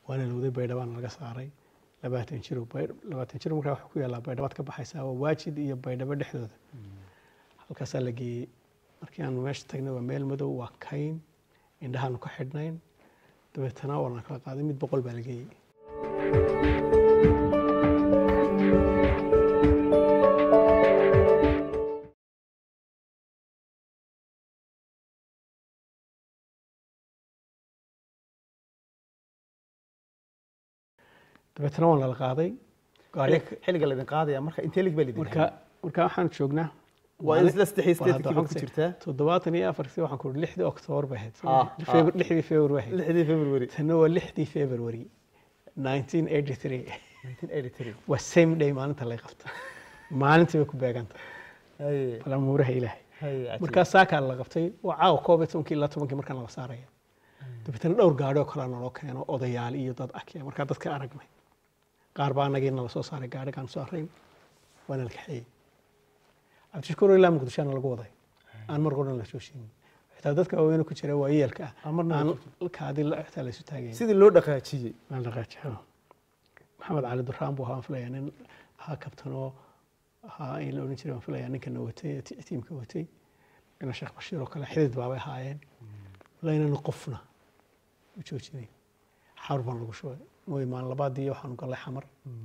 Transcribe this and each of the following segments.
waana lowday baydhabaan laga saaray labaatan jiro labaatan jiro markaa waxaa ku yaallaa baydhabaad ka baxaysaa waa waajid iyo baydhabo dhexdooda halkaasaa la geeyey markii aanu meesha tagnay waa meel madow waa kayn indhahaanu ka xidhnayn dabeetana waana kala qaaday mid boqol baa la geeyey dabeetana waan lala qaaday gaari xilliga laydin qaadaya marka intee lig baa lidin marka marka waxaan joognaa waa maalin- isla saddex iyo siddeetankii waa baad ku jirtaa toddobaatan iyo afartii waxaan ku uri lixdii oktoobar bay ahayd Ah, Febru- lixdii february bay ahayd lixdii february tanna waa lixdii february 1983 1983 waa same day maalinta lay qabta maalintii bay ku beeganta haye bal amuuraha ilaahay haye cajiib. markaa saakaa la qabtay waa caawa koob iyo tobankii ilaa tobankii markaan la saaraya dabeetana dhowr gaadhi oo kalea naloo keeno odayaal iyo dad akya markaa dadka aragnay qaar baa anagii nala soo saaray gaadhigaan soo arayn waana la kaxeeyey cabdishakuur ilaa muqdishoana lagu waday aan mar goran la joojinin xitaa dadka waaweyn ku jira waa yeelka ah Aan marna la aan kaadi la xitaa laysu taagayn sidii loo dhaqaajiyey aan dhaqaajiyo maxamed cali duraan buu ahaa aan filaya nin ahaa kabtanoo ahaa in la odhan jiray waan filaya ninkana watay ee ti- tiimka watay ina sheekh bashiir oo kale xidid baabay ahaayeen walaa inaan qofna u joojinay xawr baan lagu shubay mooy maalin labaadii waxaanu gallay xamar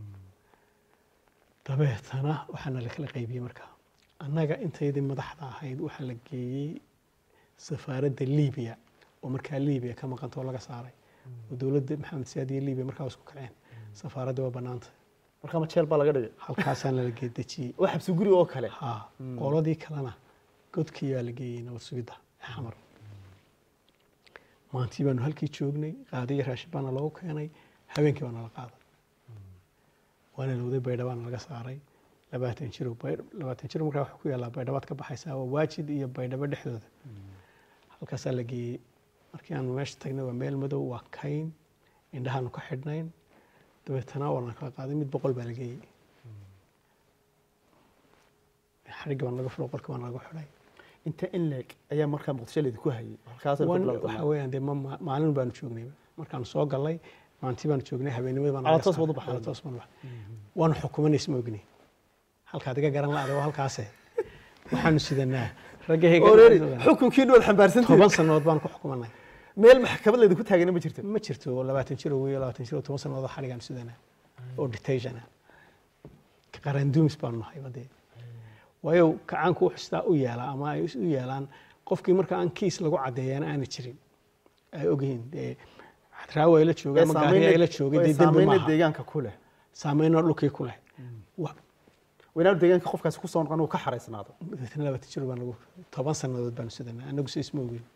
dabeetana waxaana la kala qaybiyey markaa annaga intaydii madaxda ahayd waxaa la geeyey safaaradda libiya oo markaa libiya ka maqanta oo laga saaray oo dowladda maxamed siyaad iyo libiya markaa waa isku kaceen safaaradda waa bannaanta marka ma jeel baa laga dhigay halkaasaana la geedejiyey waa xabsi guri oo kale ha qoladii kalena godkii baa la geeyey nabad sugidda ee xamar maantii baanu halkii joognay qaadiyo raashin baana loogu keenay habeenkii baana la qaaday waana lowday baydhabaana laga saaray labaatan jiro Baydh- labaatan jiro markaa waxaa ku yaallaa baydhabaad ka baxaysaa waa waajid iyo baydhabo dhexdooda halkaasaa la geeyey markii aanu meesha tagnay waa meel madow waa kayn indhahaanu ka xidhnayn dabeetana waana kala qaaday mid boqol baa la geeyey xarigga baan laga furo qolka baan lagu xidhay inta in leeg ayaa markaa muqdisho laydinku hayay halkaasay ku Wan- bilowday waxa weeyaan dee ma- ma- maalin baanu joognay markaanu soo galay maalintii baanu joognay habeenimada baan Ala naga toos saaray. baad u baxday. Ala toos baan u baxday. waanu xukumanaysa ma ogni halkaad iga garan la-ada waa halkaase waxaanu sidanaa raggahayga Already, xukunkiinu waad xambaarsantihiin toban sannadood baan ku xukumanay meel maxkamad laydinku taagana ma jirto ma jirto labaatan jiro wiyo labaatan jiro toban sannadood xadhigaan sidanaa oo detention ah qaranduumis baanu nahay badee waayo kacaanku wuxuu sidaa u yeelaa ama ay u yeelaan qofkii marka aan kiis lagu caddeeyana aana jirin ay ogyihiin dee raawa ay la joogay ama gaari ay la joogay dee dembi saameyna maaha deegaanka ku leh saameyno dhulkii ku leh Wa- weynaanu deegaanka qofkaasi ku soo noqon uu ka xaraysnaado dabeetana labaatan jiro baan lagu toban sannadood baanu sidanaa anagu si isma ogin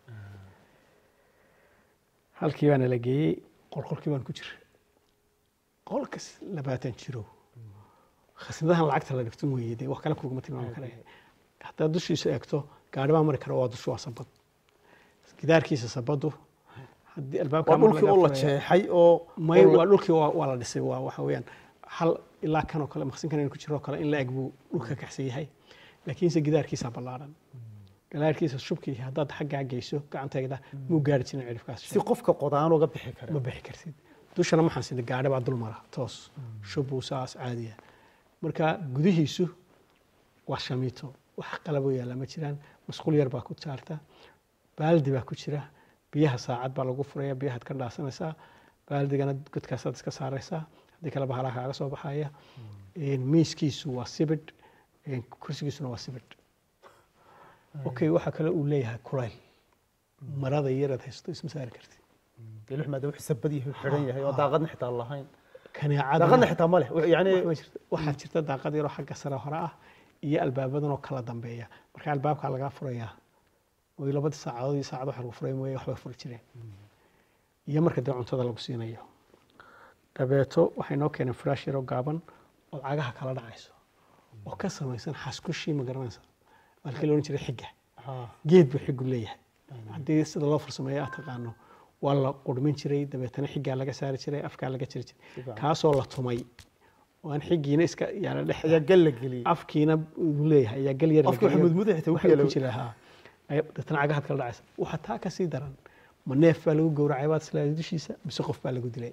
halkii baana la geeyey qolqolkii baan ku jira qolkas labaatan jiro khasnadahan lacagta la dhigtun weeye dee wax kale kuguma tilmaami kara haddaad dushiisa eegto gaari baa mari kara waa dushu waa sabad gidaarkiisa sabadu haddii albaabka waa dhulkii oo la jeexay oo may oo la- waa dhulkii waa waa la dhisay waa waxa weeyaan hal ilaa kan oo kale maqsinkan inuu ku jiro oo kale in la eg buu dhulka kaxsan yahay laakiinse gidaarkiisa ballaaran gidaarkiisa shubkii haddaad xaggaa geyso gacanteeda muu gaari jirin cirifkaas si qofka qodaan uga bixi kara ma bixi kartid dushana maxaan sida gaadhi baa dul mara toos shubbuu saas caadiya marka gudihiisu waa shamiito wax qalaboo yaalla ma jiraan masquul yar baa ku jaarta baaldi baa ku jira biyaha saacad baa lagu furaya biyahaad ka dhaasanaysaa baaldigana godkaasaad iska saaraysaa haddii kale bahalaa kaaga soo baxaya miiskiisu waa sibidh kursigiisuna waa sibidh okay waxaa kale uu leeyahay kulayl marada yaraad haysto isma saari kartid ilux maadaama wuxuu sabad yahay uu xidhan yahay oo daaqadna xitaa lahayn kaneecada daaqadna xitaa ma leh yani Wax ma jirto. waxaa jirta daaqad yaroo xagga sare hore ah iyo albaabadan oo kala dambeeya marka albaabkaa lagaa furayaa way labadii saacadood iyo saacad waxa lagu furay mooye waxbay furi jireen iyo marka dee cuntada lagu siinayo dabeeto waxay noo keeneen firaash yaroo gaaban oo cagaha kala dhacayso oo ka samaysan xaskushii ma garanaysa halkii la odhan jiray xigga geed buu xiggu leeyahay haddii sida loo farsameeyo aad taqaano waa la qurmin jiray dabeetana xiggaa laga saari jiray afkaa laga jiri jiray Sifiican. kaasoo la tumay oo aan xiggiina iska yaala dhex ayaa gal la geliyey afkiina uu leeyahay ayaa gal yar la Afka waxa geliyo. mudmud xitaa Waxa ku ku jira haa Ay- dabeetana cagahaad kala dhacaysa waxaa taa ka sii daran ma neef baa lagu gowracay baad islaaday dushiisa mise qof baa lagu dilay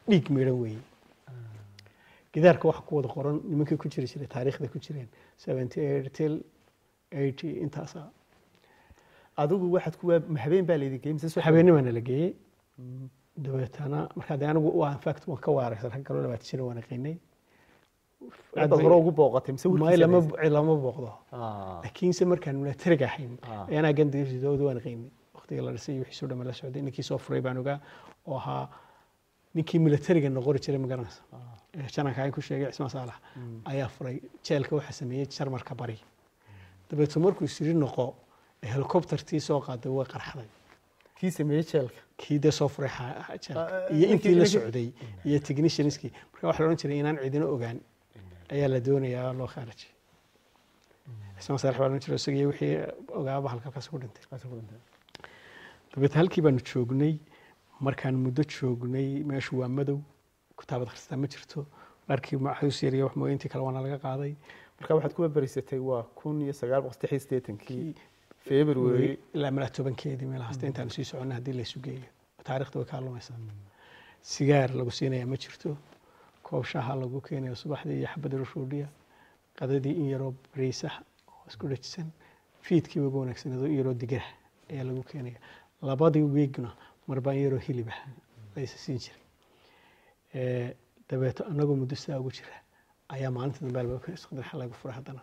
dhiig miidhan weeye gidaarka waxa ku wada qoran nimankii ku jiri jiray taariikhda ku jireen seventy eight till eighty intaasa adigu waxaad ku waa habeen baa laydin geeyey mise subax? habeennimaana la geeyey dabeetana markaa de anigu waa infact waan ka waaraysan rag kaloo labaatan jira waan aqinay Aad baad hore ugu booqatay mise may warkiisa lama haysay? lama booqdo Ah, laakiinse markaan milatariga ahayn Ah. ayaanaa gandigooda waan qiimay waqtiga la dhisay iyo wixiisoo dhamma la socday ninkii soo furay baan ogaa oo ahaa ninkii milatariga noqori jiray magaranaysa ah, ee jananka aan ku sheegay cismaan saalax ayaa furay jeelka waxaa sameeyey jarmarka bari dabeeto markuu isiri noqo ee helicoptertii soo qaaday way qarxday kii sameeyey jeelka kii dee soo furay xa- xa- jeelka Ah, ah, iyo ninkii- intii la ninkii- socday iyo technicianskii marka waxaa la odhan jiray inaan cidina ogaan ayaa la doonayaa loo khaarajay cismaan saalax baa la odhan jiray isagii wixii ogaaba halkaas ku dhintay Kaasi ku dhintay. dabeetna halkii baanu joognay markaan muddo joognay meeshu waa madow kitaabad akhristaa ma jirto markii maxuus yariya wax mooyintii kale waana laga qaaday marka waxaad kuwa berisatay waa kun iyo sagaal boqol saddex iyo siddeetankii february ilaa malaa tobankeedii meel hasta intaanu sii soconnay haddii laysu geeyo taariikhda way kaalumaysaa sigaar lagu siinaya ma jirto koob shaaha lagu keenayo subaxdii iyo xabad rushuudhiya qadadii in yaroo bariisah oo isku dhajisan fiidkii ugu wanaagsanado in yaroo digirah ayaa lagu keenaya labadii wiigna marbaan yaroo hilibah laysa siin jiray Eh, dabeeto anagoo muddo sidaa ugu jira ayaa maalinta dambe albaabka isqadar lagu furay haddana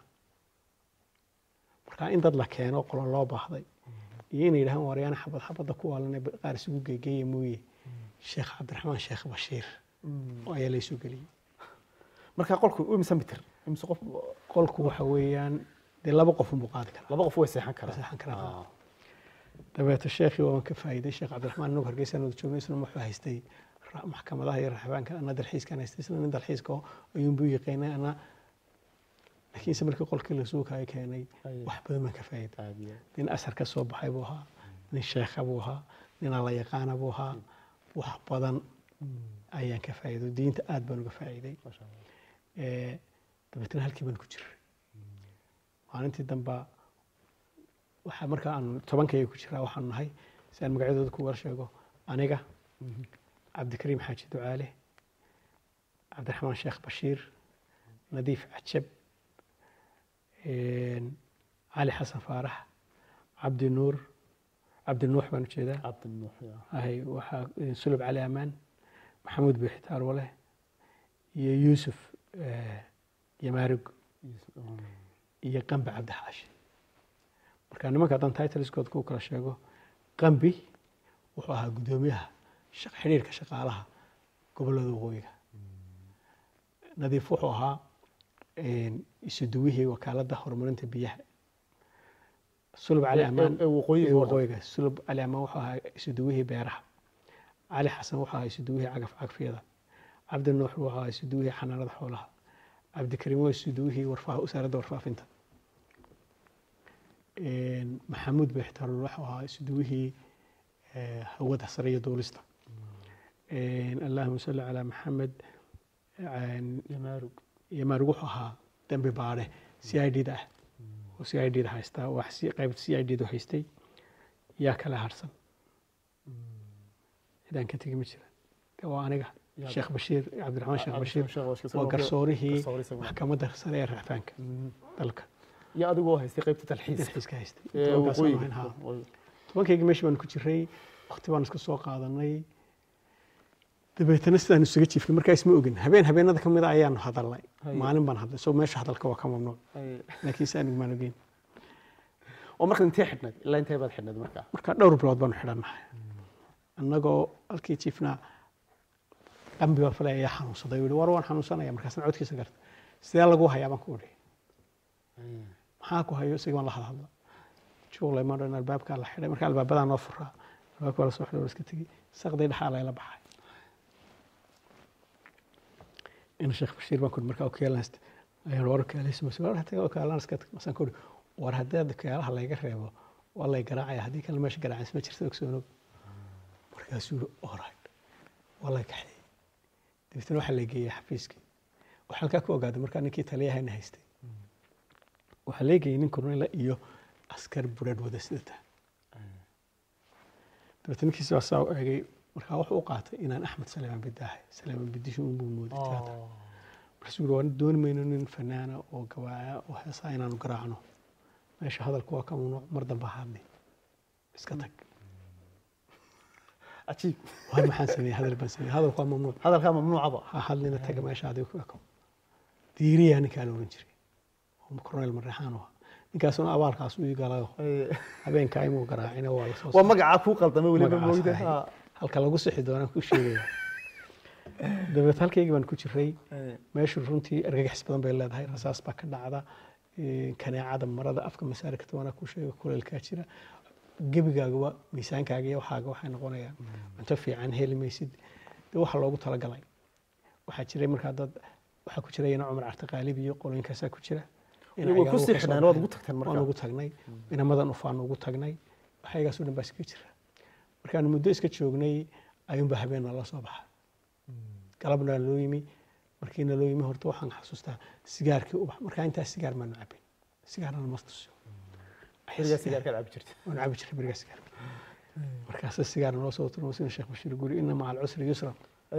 marka in dad la keeno qolo loo baahday iyo inay yidhahaan waryaana xabad xabadda ku waalanay qaar isugu geegeeya mooye sheekh cabdiraxmaan sheekh bashiir oo ayaa laysoo geliyey marka qolku imisa mitir imisa qof qolku waxa weeyaan dee laba qof unbuu qaadi karaa laba qof way seexan karaan seexan karaan. Ah. dabeeto sheekhii waan ka faa'iiday sheekh cabdiraxmaan inagu hargeysaan wada joognay isna wuxuu haystay ra- maxkamadaha iyo raxbaanka ana dalxiiskan haystay isna nin dalxiiska oo ayuunbuu yaqaanay ana laakiinse markii qolkii la suukaay keenay Aye. wax badan baan ka faa'iiday Aad iyo aad. nin asar ka soo baxay buu ahaa nin sheekha buu ahaa nin alla yaqaana buu ahaa wax badan ayaan ka faa'iido diinta aad baan uga faa'iiday Masha Allah. Eh, dabeetna halkii baan ku jiray maalintii damba waxaa markaa aanu tobankayga ku jiraa waxaanu nahay si aan magacyadooda ku wada sheego aniga cabdikariim xaaji ducaale cabdiraxmaan sheekh bashiir nadiif cajab cali xasan faarax cabdi nuur cabdi nuux baan ujeedaa Cabdi Nuux, ya. ahay waxaa eh, sulub cali amaan maxamuud biixitaar wale iyo yuusuf eh, yamaarug iyo qambi cabdixaashi marka nimanka haddaan titleskood ku kala sheego qambi wuxuu ahaa guddoomiyaha shaq- xidhiirka shaqaalaha gobollada waqooyiga nadiif wuxuu ahaa isuduwihii wakaaladda horumarinta biyaha sulub cali Ee- amaan ee waqooyiga ee oo dhan. waqooyiga sulub cali amaan wuxuu ahaa isuduwihii beeraha cali xasan wuxuu ahaa isuduwihii cagaf cagfyada cabdi nuux wuxuu ahaa isuduwihii xanaanada xoolaha cabdikariim waa isuduwihii warfaa wasaaradda warfaafinta maxamuud beextaarul wuxuu ahaa isuduwihii eh, hawada sare iyo duulista allahuma salli calaa maxamed Yamaarug. yamaarug wuxuu ahaa dembi baadhe c i d da ah oo c i d da haystaa wax si- qayb c i d du haystay yaa kala harsan cidaan ka tegi ma jira de waa aniga Yaa- sheekh bashiir cabdiraxmaan sheekh bashiir Sheekh Bashiir. waa garsoorihii Garsoore isaguna. maxkamadda sare ee racfaanka Mhm. dalka iyo adigoo haystay qaybta talxiiska dalxiiska haystay ee tobankaasaan waqooyiga ahayn, haa. Waqooyi. tobankayga meesha baan ku jiray waqti baan iska soo qaadanay dabeetana sidaan isuga jiifnay markaa isma ogin habeen habeenada kamid a ayaanu hadalnay Haye. maalin baan hadlay so meesha hadalka waa ka mamnuuc Ay. laakiin si anigu maan ogeyn oo marka intee xidhnayd ilaa intee baad xidhnayd markaa marka dhowr bilood baanu xidhannahay annagoo halkii jiifnaa qambi baa falay ayaa xanuunsaday uu yihi war waan xanuunsanaya markaasna codkiisa garta sidee lagu hayaa baan ku idhi maxaa ku hayo isaga baan la hadhadla juuqlay ma dhan albaabkaa la xidhay marka albaabadaa noo furaa albaabka waa la soo xidhay waa la iska tegey saqday dhexaa layla baxay in sheekh bashiir baan ku markaa okaalanst ayaan war okaalaysimas war hataga okaalanska masaan ku war haddii okaalaha layga reebo waa lay garaacaya haddii kale meesha garaacays ma jirta ogsoonog markaasuu yihi alright waa lay kaxeeyey dabeetana waxaa la geeyey xafiiskii waxaa halkaa ku ogaaday markaa ninkii taliyahayna haystay waxaa leegayay nin korneyla iyo askar buradh wada sidata dabeetna ninkiisi waa saa u eegay marka wuxuu u qaatay inaan axmed saleemaan bidaahay saleemaan bidisho unbuu mooday teatar markaasuu yiri waan dooni mayno nin fanaana oo gawaaya oo heesaa inaanu garaacno meesha hadalku waa ka mamnuuc mar dambe ha hadli iska tag cajiib waan maxaan sameeyey hadal baan sameeyey hadalku waa mamnuuc hadalkaa mamnuucaba ha hadlina taga meesha adiga ku eko diiriyaa ninkaa la oran jiray oo korneel marreexaan u ahaa ninkaasuna abaalkaas u igalayo habeenkaa imuu garaacina waa lasoo waa magacaa kuu qaldamay weliba magacaas moogda ahay. halka lagu sixi doonaan ku sheegaya dabeed halkaygii baan ku jiray meeshu runtii argagax badan bay leedahay rasaas baa ka dhacda ee, kaneecada marada afka masaarika tobanaa ku sheega kuleelkaa jira gebigaagaba miisaankaaga iyo waxaaga waxay noqonayaan cunto fiican heli maysid de waxa loogu talagalay waxaa jiray markaa dad waxaa ku jira ina cumar cartiqaalib iyo qolooyinkaasaa ku jira Ina way ayaga ku uga sii soo xidhnaan waad baxeen. ugu tagteen waan markaa ugu tagnay inamadan ufaan ugu tagnay waxaygaasoo dhan baa iskaga jira markaanu muddo iska joognay ayuunbaa habeen nala soo baxa galabna loo yimi markiina loo yimi horta waxaan xasuustaa sigaarkii ubax markaa intaa sigaar maanu cabin sigaarna ma tusiyo xiligaa sigaarkaad cabi jirta waanu cabi jiray berigaa sigaarka markaasa sigaar noo soo turmo sina sheekh bashiir guri ina maca alcusri yusra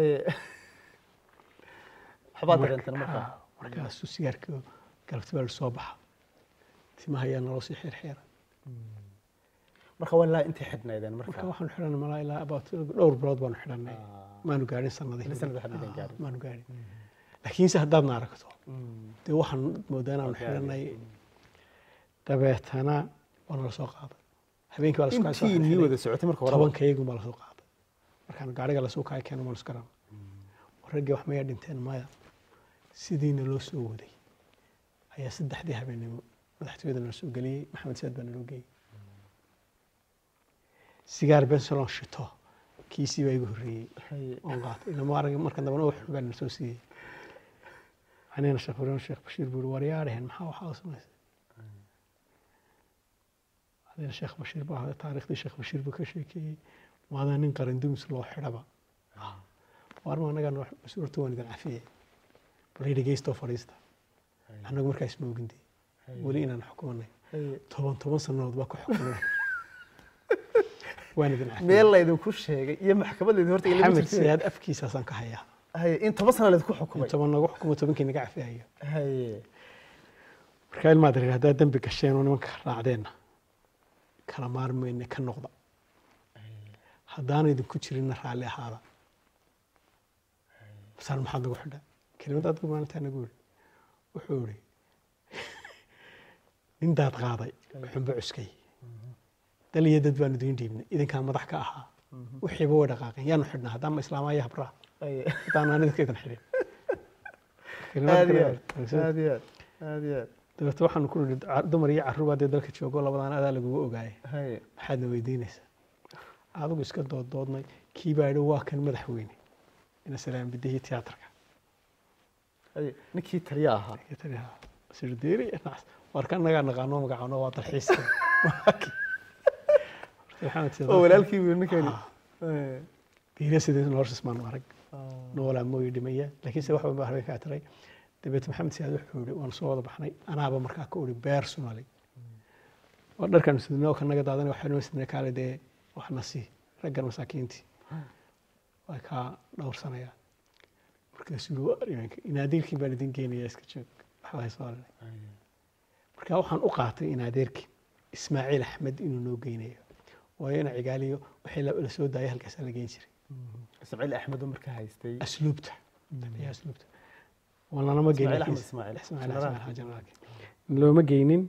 waxbaad dareenteen markaa Ah, markaasuu sigaarkii galabti baa soo baxa timaha ayaa naloo sii xeerxeera marka waa ilaa intay xidhnaydeen marka marka waxaanu xidhanay malaa ilaa about dhowr bilood baanu xidhanay maanu gaadhin sanadihii Ilaa sanad waxaad midaan Ah, gaadhin. maanu gaadhin laakiinse haddaadna aragto Mm. dee waxaan moodaa inaanu Gaadhin. xidhanay dabeetana waa nala soo qaaday habeenkii baa lasoo kacay, soo intii nii xidhay. wada socotay marka horeba tobankaygun baa lasoo qaaday markaan gaariga lasoo kacay keeno maanu iskaran raggii wax maya dhinteen maya sidiina loo soo waday ayaa saddexdii habeenimo madaxtooyada nala soo geliyey maxamed saad baa naloo geeyey sigaar bensalon shito kiisii baa igu horreeyey Haye. oon qaatay ilama arag markan dambana wax baa nala soo siiyey anina sheekh furiin sheekh bashiir buu yihi war yaa dheheen maxaa waxaa u samaysay adina sheekh bashiir baa ahaa taariikhdii sheekh bashiir buu ka sheekeeyey maadaa nin qarandumis loo xidhaba waarma annagaa noo mas-uurta waan idin cafiyey bal dhegeystoo fadhiista annagu markaa isma ogindee weli inaan xukumanay Haye. toban toban sannadood baa ku xukumanay waan idin cafiyey meel laydinku sheegay iyo maxkamad laydin horta ilama maxamed jirteen siyaad afkiisaasaan ka hayaa haye in toban sana laydinku in xukumay toban nagu xukumo tobankii naga cafiyayo haye markaa ilmaad reer haddaad dembi gasheen oo nimanka raacdeenna kala maarmayne ka noqda haddaana idinku jirinna raalli ahaada masaan maxaad nagu xidha kelimad adgu maalintaa nagu yidhi wuxuu yidhi nin daad qaaday xunba cuskay dal iyo dad baanu idiin dhiibnay idinkaa madax ka ahaa wixiiba way dhaqaaqeen yaanu xidhnaa haddaama islaamaya habraa haye haddaan aan idinka idin xidhin aad iyo aad aad iyo aad aad iyo aad dabeete waxaanu ku nidhi ca- dumar iyo carruur baa dee dalka joogo labadaan adaa lagugu ogaayay haye maxaadna weydiinaysaa adigu iska dooddoodnay kii baa yidhi waa kan madaxweyne ina salaam bidihii tiyaatarka haye ninkii taliya ahaa Iyo tani, "Ha, sirdeeri iyo nacas." waar ka nagaa naqaano magacaano waa dalxiiska maxamed siyaad oo walaalkii wiil ninkani Ah. Haye. diina sidii noloshaas maanu arag Ah. noolaa mooyi dhimaya laakiinse wax baa habeen kaa tiray dabeete maxamed siyaad wuxuu yihi waan soo wada baxnay anaaba markaa ka uri personally waa dharkan sidnoo ka naga daadan waxaa noo sidnay kaale dee waxna sii raggan masaakiintii way kaa dhowrsanayaan markaasuu yihi "Waa imanka inaadeerkii baan idin geenayaa iska joog waxbaa soo arinay Haye. marka waxaan u qaatay inaadeerkii ismaaciil axmed inuu noo geynayo waayo ina cigaaliyo wixii la la soo daayay halkaasaa la geyn jiray ismaaciil axmed oo markaa haystay asluubta ayaa asluubta walanama geynin Ismaaciil Axmed laakiin- Ismaaciil. Ismaaciil Generaalka. Axmed generaalka. looma geynin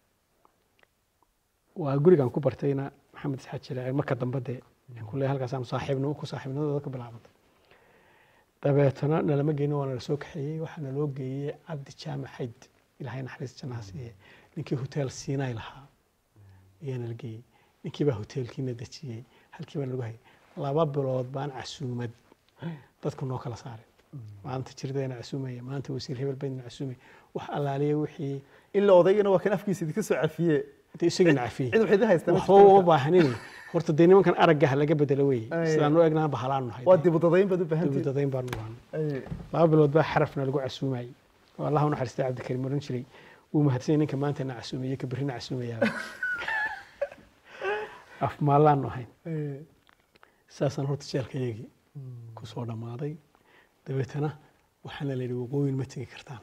waa gurigan ku bartayna maxamed isxaad jiraace marka dambe dee kule halkaasaan saaxiibnimo ku saaxiibnimadooda ka bilaabantay dabeetana nalama geynin waana lasoo kaxeeyey waxaa naloo geeyey cabdi jaamac xayd ilaahay naxariis jannaha siiye ninkii hotel siinay lahaa ayaa nala geeyey ninkii baa hoteelkiina dejiyey halkii baa nagu hayay laba bilood baan casuumad dadku noo kala saaray maanta jirdayna casuumaya maanta wasiir hebel baydna casuumaya wax allaaliya wixii ilaa odaygana waa kan afkiisa idinka soo cafiye dee isagana cafiyey cid waxay idin haystaa ma waxba jirto uma marka? baahanin horta dee nimankan aragga ha laga bedelo weye Ay. sidaan u egnaa bahalaanu nahay waa dibudadayn baad u baahantihin dibudadayn baanu baahna Haye. laba bilood baa xarafna lagu casuumayey oo allah u naxariistay cabdikariim oran jiray wuu mahadsanyay ninka maanta na casuumeye ka berrina casuumayaa af maallaanu ahayn Haye. saasaan horta jeelkayagii ku soo dhammaaday dabeetana waxaana la yidhi waqooyin ma tegi kartaan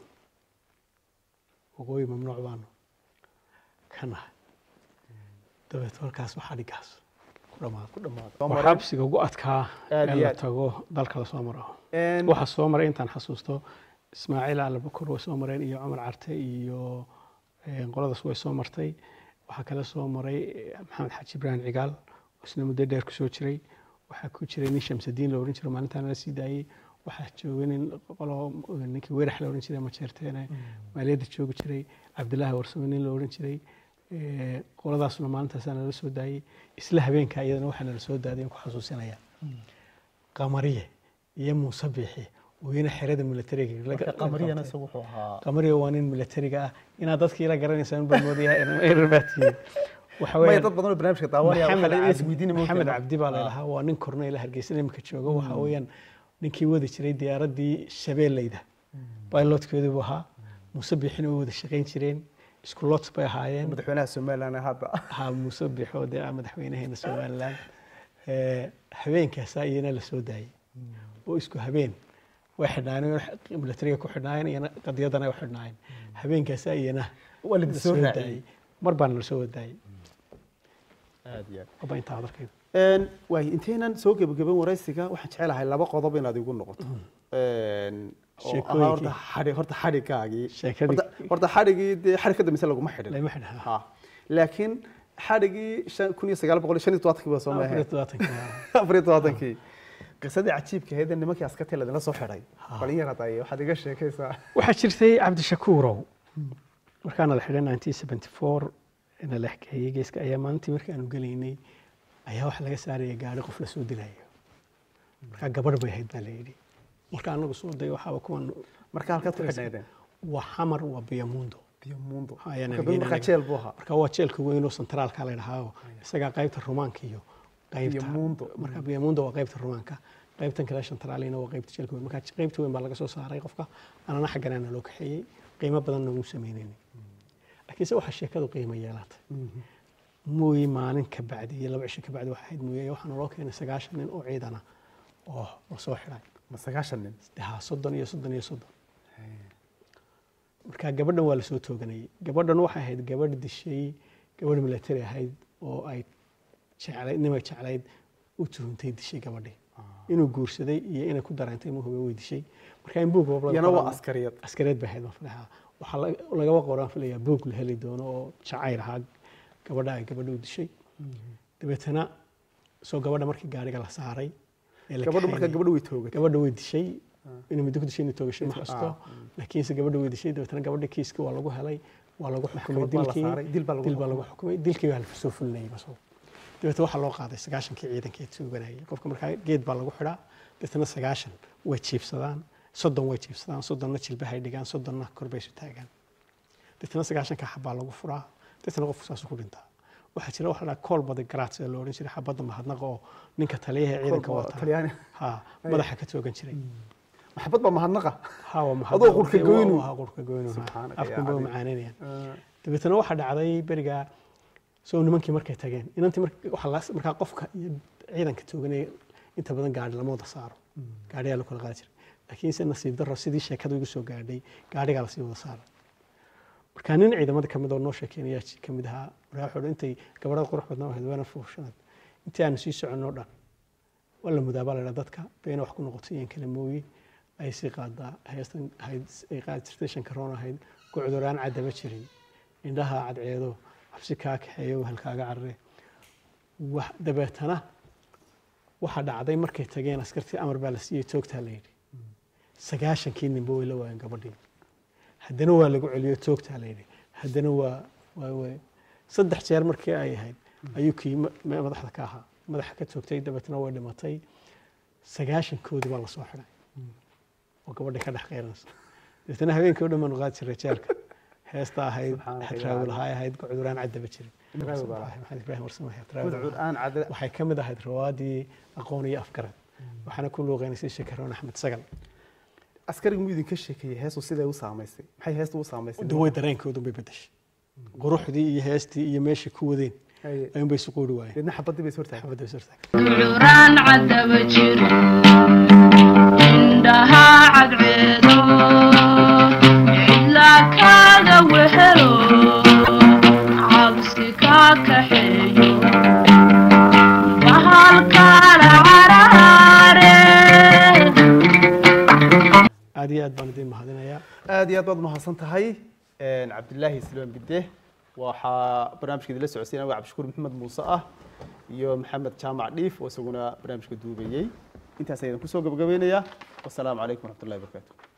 waqooyi mamnuuc baanu ka nahay dabeet halkaas waxaa dhigaas ku dhammaaday ku dhammaada waa xabsiga ugu adkaa Aad ee iyo la aad. tago dalka la soo maro Een, waxaa soo maray intaan xasuusto ismaaciil alabakor way soo mareen iyo cumar carte iyo eh, qoladaas way soo martay waxaa kale soo maray eh, maxamed xaaji ibraahim cigaal oo isna muddo dheer kusoo jiray waxaa ku jiray nin shamsadiin la ohan jiray maalintaana la sii daayey waxaa joogay nin qolo ninkii weerax la ohan jiray majeerteene maaliyadda joogi jiray cabdilaahi warsame nin la ohan jiray eh, qoladaasna maalintaasa nala soo daayey isla habeenka iyadana waxaa nala soo daadiyay ku xasuusinaya qamariye iyo muuse biixi weyne xerada militariga marka qamariyana isagu wuxuu ahaa qamariye waa nin militariga ah inaad dadkii la garanaysaan baa moodayaa erbaatiye waxa maya weeyaan dad badan oo barnaamijka daawanaya waxaa maxamed la cabdi- isweydiinaya ma maxamed ogtahay? cabdi baa layidhahaa waa nin korneyla hargeysa imika jooga waxa weeyaan ninkii wadi jiray diyaaraddii shabeelleyda pilotkeedu buu ahaa muuse biixina way wada shaqayn jireen isku lot bay ahaayeen madaxweynaha somaliland hadda ha muuse biixo dee ah madaxweynaheena somaliland Eh, habeenkaasaa iyana la soo daayey oo isku habeen way xidhnaayeen militariga ku xidhnaayeen iyana qadiyadana ay u xidhnaayeen habeenkaasaa iyana waa la la soo soo raaciyey daayey mar baana la soo wadaayey aad iyo aad waba intaa hadalkayda Een, waay intaynan soo gebagaban waraysiga waxaan jecelahay laba qodob inaad igu noqoto Een, oo Sheekooyinkii. ahaa horta xadhi- horta xadhigaagii Sheekadii- Horta- horta xadhigii dee xadhig ka dambaysa laguma xidhin lama xidha Ha. laakiin xadhigii shan- kun iyo sagaal boqol iyo shan iyo todobaatankii baa soo afar iyo maahay toddobaatanka afar iyo todobaatankii qisadii cajiibka ahayd ee nimankii askartii ladinla soo xidhay Ha. bal in yar hadda waxaad iga sheekaysaa waxaa jirtay cabdishakuurow markaana la xidhay 1974 na la xkeeyey geeska ayaa maalintii markii aanu gelaynay ayaa waxa laga saaraya gaari qof la soo dilayo markaa gabadh bay ahayd baa la yidhi marka anagu soo day waxaaba kuwan marka halkaad ku xidhnaydeen waa xamar waa biyamundo biyomundo Ha, ayaan Marka argeynay markaa anaga. jeel buu ahaa marka waa jeelka weyn oo centraalka la dhahaa isagaa qaybta rumaanka iyo qaybta Biyamundo. marka biyamundo waa qaybta rumaanka qaybtan kale centraalina waa qaybta jeelka weyn marka qaybta weyn baa laga soo saaray qofka anana xagganaana loo kaxeeyey qiimo badanna muu sameynayni laakiinse waxaa sheekadu qiimo yeelatay mooye maalin ka bacdi iyo laba cisho ka bacdi waxaa ahayd mooye waxaana loo keenay sagaashan nin oo ciidana oo la soo xidhay ma sagaashan nin ha soddon iyo soddon iyo soddon marka gabadhan waa lasoo tooganayay gabadhan waxay ahayd gabadh dishay gabadh military ahayd oo ay jeclayd nimay jeclayd u tuhuntay dishay gabadhii inuu guursaday iyo inay ku dareentay inuu hube way dishay marka in buug boob laga yana waa qoraa- askariyad askareed bay ahayd baan filayaa waxaa laga- lagaba qoraan filayaa buug la heli doono oo jacayl ahaa gabadha ay gabadha u dishay dabeetana soo gabadha markii gaariga la saaray ee la gabadhu markaa kaxeeyey- gabadhu way toogatay gabadha way dishay inay muddo ku dishay inay toogashay ma Ah, xasto laakiinse gabadha way dishay dabeetana gabadha kiiska waa lagu helay waa lagu xukumay Maxkamad baa la dilkii saaray, dil baa lagu dil baa lagu xukumay dilkii baa la soo fulinayay basoo dabeetana waxaa loo qaaday sagaashankii ciidankii tooganayay qofka markaa geed baa lagu xidhaa dabeetana sagaashan way jiibsadaan soddon way jiibsadaan soddonna jilbahay dhigaan soddonna kor bay isu taagaan dabeetana sagaashanka xabbaa lagu furaa dabeetana qofku saasuu ku dhintaa waxaa jira waxa la dhahaa kool bada garaats ee la odhan jiray xabadda mahadnaqa oo ninka taliyaha ee ciidanka Kolba wata talyaani ha madaxa ka toogan jiray maxabad baa mahadnaqa ha waa mahad Adoo qurka goynu. ha qurka goynu ha. Subxaanaka yaa afkan bay u cadiim. macaananayaan dabeetana waxaa dhacday beriga soo nimankii markay tageen inantii mar- waxaa la- markaa qofka iyo ciidanka tooganaya inta badan gaari lama wada saaro gaariyaa la kala qaadi jiray laakiinse nasiib darro sidii sheekada igu soo gaadhay gaarigaa lasii wada saaray marka nin ciidamada ka mid oo noo sheekeynaya ka mid ahaa markaa wuxuu dhi intay gabadhada qurux badnaa ahayd waana fuushanaad intii aanu sii soconno dhan waa la mudaabaa la dhaa dadka beena wax ku noqoto iyan kale mooye ay sii qaadaa heestan ahayd ay qaadi jirtay shankaroon ahayd gucduraan caddaba jirin indhaha cadceedo xabsi kaa kaxeeyo halkaaga carre wax dabeetana waxaa dhacday markay tageen askartii amar baa la siiyey toogtaa la yidhi sagaashankii ninba way la waayeen gabadhii haddana waa lagu celiyo toogtaa la yidhi haddana waa waa waa saddex jeer markii ay ahayd ayuu kii ma- ma- madaxda ka ahaa madaxa ka toogtay dabeetana way dhimatay sagaashankoodii baa lasoo xidhay oo gabadhii ka dhex qeyranaysa dabeetana habeenkii o dhan baanu qaadi jiray jeelka heesta ahayd Subxaanaka hadraawi yaa lahaa ahayd gucduraan caddaba jirin Hadraawi baa lahaa. maxamed ibraahim warsame hadraawi gudcud lahaa. aan cadda waxay ka mid ahayd rawaadii aqoon iyo afgarad waxaana ku luuqeynaysay shakaroon axmed sagal askarigu muu idinka sheekeeyey heestu siday u saamaysay maxay heestu u saamaysay de way dareenkoodu bay bedeshay quruxdii iyo heestii iyo meeshii ku wadeen Haye. ayuunbay isu quuri waayeen deedna xabadii bay sortahay xabadda is hortaagay guraan cadaba jiro indhaha cadceedo cidla kaaga wehelo cabsi kaa kaxeeyo bahalkaala caraare aad iyo aad baan idiin mahadinayaa aad iyo aad baad mahadsan tahay cabdilaahi silmaan bide waxaa barnaamijka idinla socodsiinaya waa cabdishakuur maxamed muuse ah iyo maxamed jaamac dhiif oo isaguna barnaamijka duubayey intaas ayaan kusoo gabagabeynayaa wasalaamu calaykum waraxmatullahi wabarakaatu